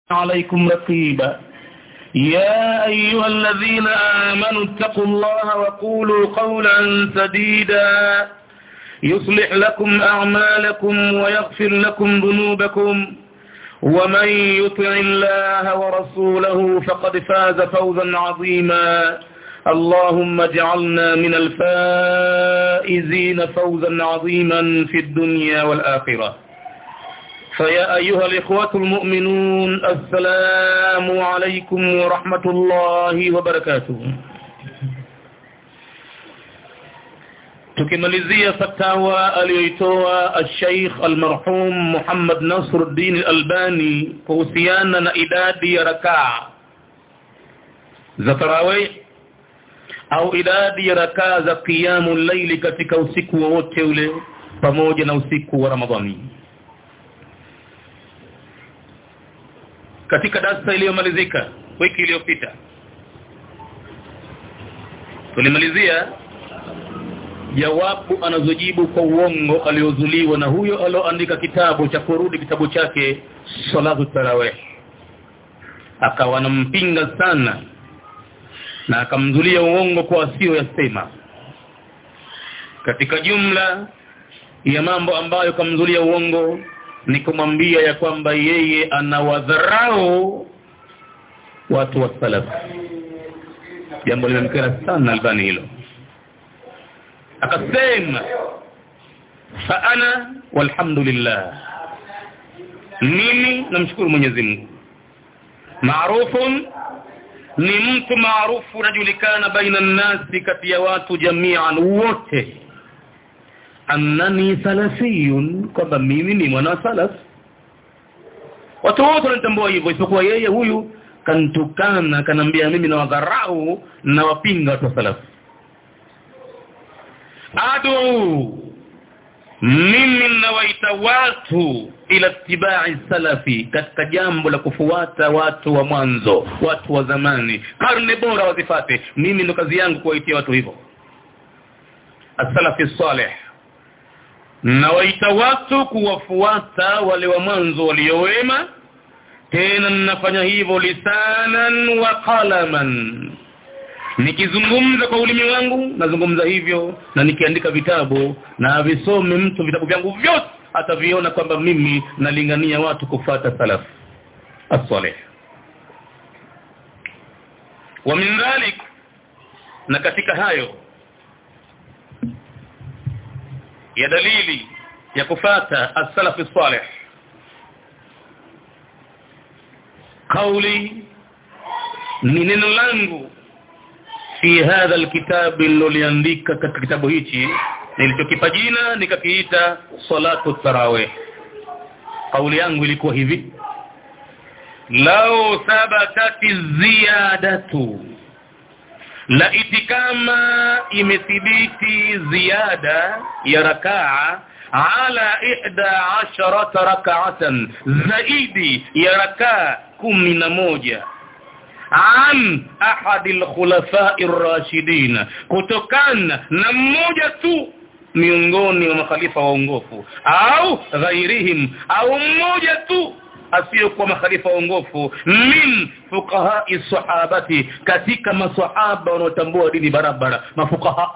عليكم رقيبا يا أيها الذين آمنوا اتقوا الله وقولوا قولا سديدا يصلح لكم أعمالكم ويغفر لكم ذنوبكم ومن يطع الله ورسوله فقد فاز فوزا عظيما اللهم اجعلنا من الفائزين فوزا عظيما في الدنيا والآخرة فيا أيها الإخوة المؤمنون السلام عليكم ورحمة الله وبركاته tukimalizia fatawa aliyoitoa al-Sheikh al-marhum Muhammad Nasruddin al-Albani kuhusiana na idadi ya rakaa za tarawih au idadi ya rakaa za qiyamul layli katika usiku wote ule pamoja na usiku wa Ramadhani katika darasa iliyomalizika wiki iliyopita tulimalizia jawabu anazojibu kwa uongo aliozuliwa na huyo alioandika kitabu cha kurudi kitabu chake salatu tarawih akawa anampinga sana na akamzulia uongo kwa asio yasema katika jumla ya mambo ambayo kamzulia uongo ni kumwambia ya kwamba yeye anawadharau watu wa salaf jambo limemkera sana albani hilo akasema fa ana walhamdulillah mimi namshukuru Mwenyezi Mungu maarufun ni mtu maarufu unajulikana baina nasi kati ya watu jamian wote annani salafiyun kwamba mimi ni mwana salaf watu wote wanatambua hivyo isipokuwa yeye huyu kantukana kanambia mimi na wadharau na wapinga watu wa salaf adu mimi nawaita watu ila tibai salafi katika jambo la kufuata watu wa mwanzo watu wa zamani karne bora wazifate mimi ndo kazi yangu kuwaitia watu hivyo as-salafi salih nawaita watu kuwafuata wale wa mwanzo waliowema tena ninafanya hivyo lisanan wa qalaman nikizungumza kwa ulimi wangu nazungumza hivyo na nikiandika vitabu na avisome mtu vitabu vyangu vyote ataviona kwamba mimi nalingania watu kufata salaf as-salih wa min dhalik na katika hayo ya dalili ya kufata as-salaf as-salih kauli ni neno langu fi hadha alkitab niloliandika katika kitabu hichi nilichokipa jina nikakiita salatu tarawih kauli yangu ilikuwa hivi lao thabatati ziyadatu la itikama imethibiti ziada ya rakaa ala ihda asharata rak'atan zaidi ya rakaa kumi na moja an ahadi alkhulafa'i ar-rashidin kutokana na mmoja tu miongoni mwa makhalifa waongofu au ghairihim au mmoja tu asiyokuwa makhalifa waongofu min fuqaha'i sahabati katika maswahaba wanaotambua dini barabara mafuqaha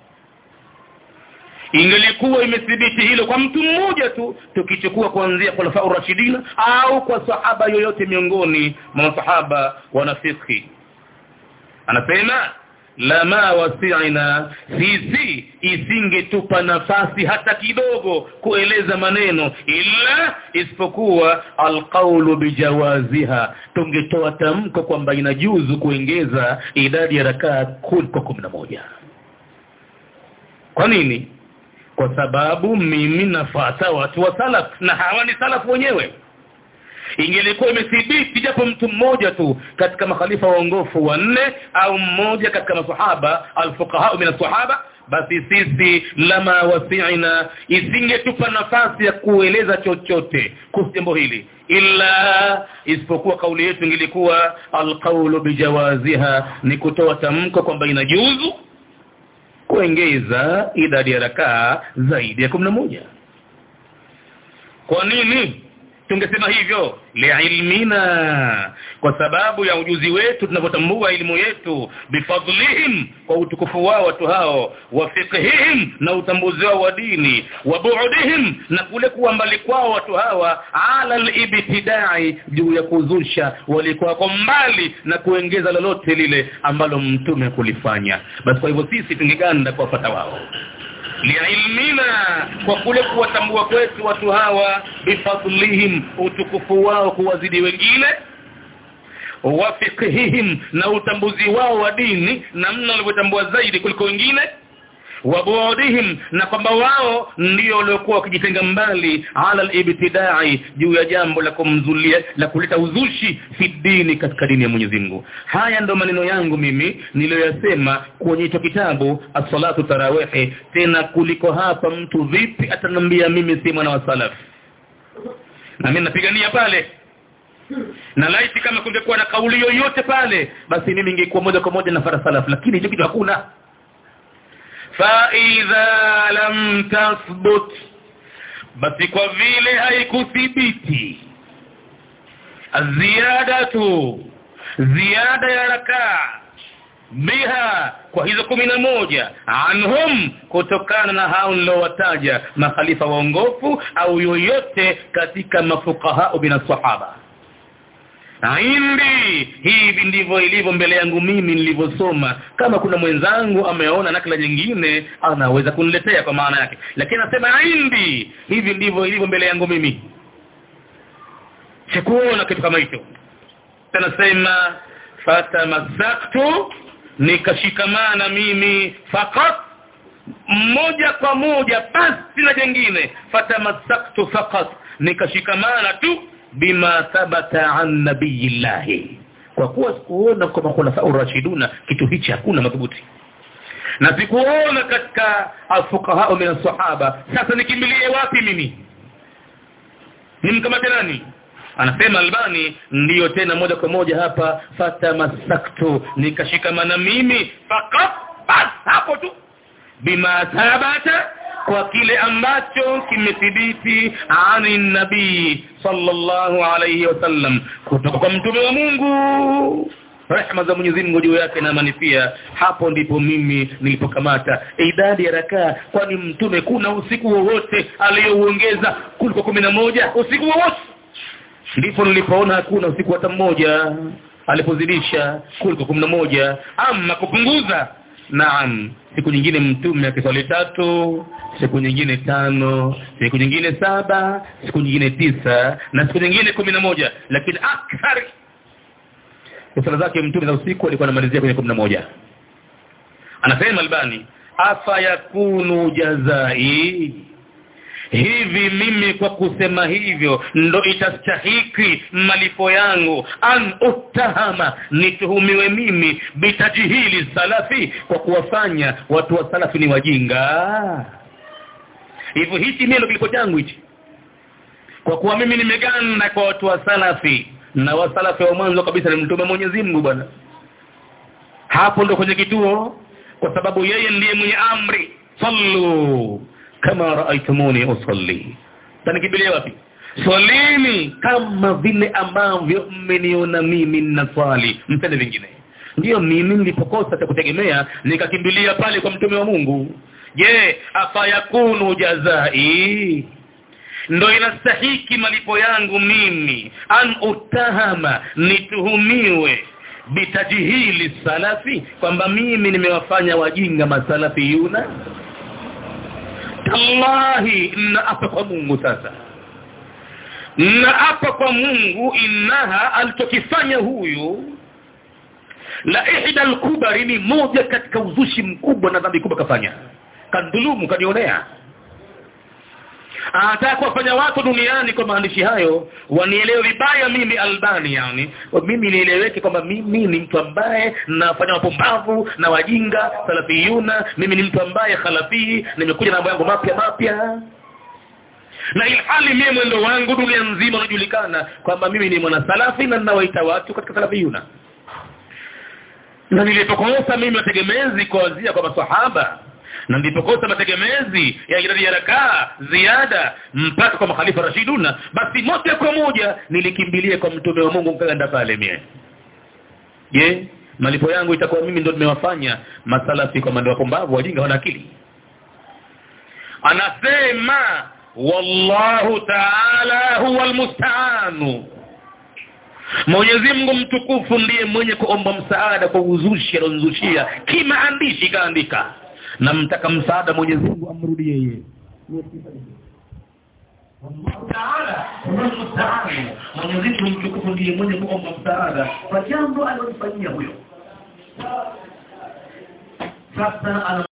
ingelikuwa imethibiti hilo kwa mtu mmoja tu tukichukua kuanzia khulafa urashidina au kwa sahaba yoyote miongoni mwa masahaba wanafiki anasema lama wasi'ina sisi isingetupa nafasi hata kidogo kueleza maneno ila isipokuwa alqaulu bijawaziha tungetoa tamko kwamba inajuzu kuongeza idadi ya rakaa kuliko kumi na moja kwa nini kwa sababu mimi nafata watu wa salaf na hawa ni salaf wenyewe ingelikuwa imethibiti japo mtu mmoja tu katika makhalifa waongofu wanne au mmoja katika masahaba alfuqaha min sahaba basi sisi lama wasi'ina isingetupa nafasi ya kueleza chochote kuhusu jambo hili illa isipokuwa kauli yetu ingilikuwa alqawlu bijawaziha ni kutoa tamko kwamba inajuzu kuongeza idadi ya rakaa zaidi ya moja kwa nini tungesema hivyo liilmina kwa sababu ya ujuzi wetu tunavyotambua elimu yetu bifadlihim kwa utukufu wao watu hao wa fiqhihim na utambuzi wao wa dini wa bu'dihim na kule kuwa mbali kwao watu hawa ala alibtidai juu ya kuzusha walikuwa kwa mbali na kuongeza lolote lile ambalo mtume kulifanya basi kwa hivyo sisi tungeganda kuwafuata wao liilmina kwa kule kuwatambua kwetu watu hawa bifadlihim utukufu wao kuwazidi wengine wa fiqhihim na utambuzi wao wa dini namna walivyotambua zaidi kuliko wengine wabuudihim na kwamba wao ndio waliokuwa wakijitenga mbali ala alibtidai juu ya jambo la kumzulia la kuleta uzushi fi dini katika dini ya Mwenyezi Mungu haya ndo maneno yangu mimi niliyoyasema kwenye hicho kitabu as-salatu tarawih tena kuliko hapa mtu vipi atanambia mimi si mwana wa salaf na mimi napigania pale na laiti kama kungekuwa na kauli yoyote pale basi mimi ningekuwa moja kwa moja na fara salaf lakini hicho kitu hakuna فإذا لم تثبت basi kwa vile haikuthibiti ziyadatu ziada ya rakaa biha kwa hizo kumi na moja anhum kutokana na hao niliowataja makhalifa waongofu au yoyote katika mafukaha bin sahaba indi hivi ndivyo ilivyo mbele yangu mimi nilivyosoma kama kuna mwenzangu ameona nakala nyingine anaweza kuniletea kwa maana yake lakini anasema indi hivi ndivyo ilivyo mbele yangu mimi sikuona kitu kama hicho tanasema fatamasaktu nikashikamana mimi fakat moja kwa moja basi na jengine fatamasaktu fakat nikashikamana tu bima thabata an nabiyillahi kwa kuwa sikuona kwa makhulafa urashiduna kitu hichi hakuna madhubuti na sikuona katika alfuqaha min sahaba sasa nikimbilie wapi mimi nimkamate nani anasema albani ndiyo tena moja kwa moja hapa fatamasaktu nikashikamana mimi fakat bas hapo tu bima thabata kwa kile ambacho kimethibiti ani nabii sallallahu alayhi wasallam kutoka kwa mtume wa Mungu rehema za Mwenyezi Mungu juu yake na amani pia hapo ndipo mimi nilipokamata idadi ya rakaa kwani mtume kuna usiku wowote aliyouongeza kuliko kumi na moja usiku wowote ndipo nilipoona hakuna usiku hata mmoja alipozidisha kuliko kumi na moja ama kupunguza Naam, siku nyingine mtume akiswali tatu, siku nyingine tano, siku nyingine saba, siku nyingine tisa na siku nyingine kumi na moja lakini akthari sala zake mtume za usiku alikuwa anamalizia kwenye kumi na moja Anasema Albani, afa yakunu jazai hivi mimi kwa kusema hivyo ndo itastahiki malipo yangu an utahama nituhumiwe mimi bitajihili salafi kwa kuwafanya watu wa salafi ni wajinga hivyo hichi ndio kilipo changu hichi kwa kuwa mimi nimeganda kwa watu wa salafi na wasalafi wa mwanzo kabisa ni mtume Mwenyezi Mungu bwana hapo ndo kwenye kituo kwa sababu yeye ndiye mwenye amri sallu kama raaitumuni usalli tanikimbilia wapi swalini kama vile ambavyo mmeniona mimi ninaswali mpende vingine ndiyo mimi nilipokosa cha kutegemea nikakimbilia pale kwa mtume wa Mungu je afayakunu jazai ndo inastahiki malipo yangu mimi an utahama nituhumiwe bitajihili salafi kwamba mimi nimewafanya wajinga masalafi yuna tallahi naapa kwa Mungu sasa naapa kwa Mungu innaha alichokifanya huyu la ihda al ni moja katika uzushi mkubwa na dhambi kubwa kafanya kadhulumu kanionea anataka kuwafanya watu duniani kwa maandishi hayo wanielewe vibaya mimi albani yani mimi nieleweke kwamba mimi ni mtu ambaye nafanya mapumbavu na wajinga salafiyuna mimi ni mtu ambaye khalafi nimekuja na mambo yangu mapya mapya na ilhali mimi mwendo wangu dunia nzima unajulikana kwamba mimi ni mwana salafi na ninawaita watu katika salafiyuna na nilipokosa mimi wategemezi kuanzia kwa maswahaba na ndipo kosa mategemezi ya idadi ya rakaa ziada mpaka kwa makhalifa rashiduna basi moja kwa moja nilikimbilia kwa mtume wa Mungu nikaenda pale mie je malipo yangu itakuwa mimi ndo nimewafanya masalafi kwa mando wapumbavu wajinga wana akili anasema wallahu ta'ala huwa almusta'anu Mwenyezi Mungu mtukufu ndiye mwenye kuomba msaada kwa uzushi alionzushia kimaandishi kaandika na mtaka msaada Mwenyezi Mungu amrudie yeye Allahu Taala huwa musta'an Mwenyezi Mungu mtukufu ndiye mwenye kuomba msaada kwa jambo alilofanyia huyo sasa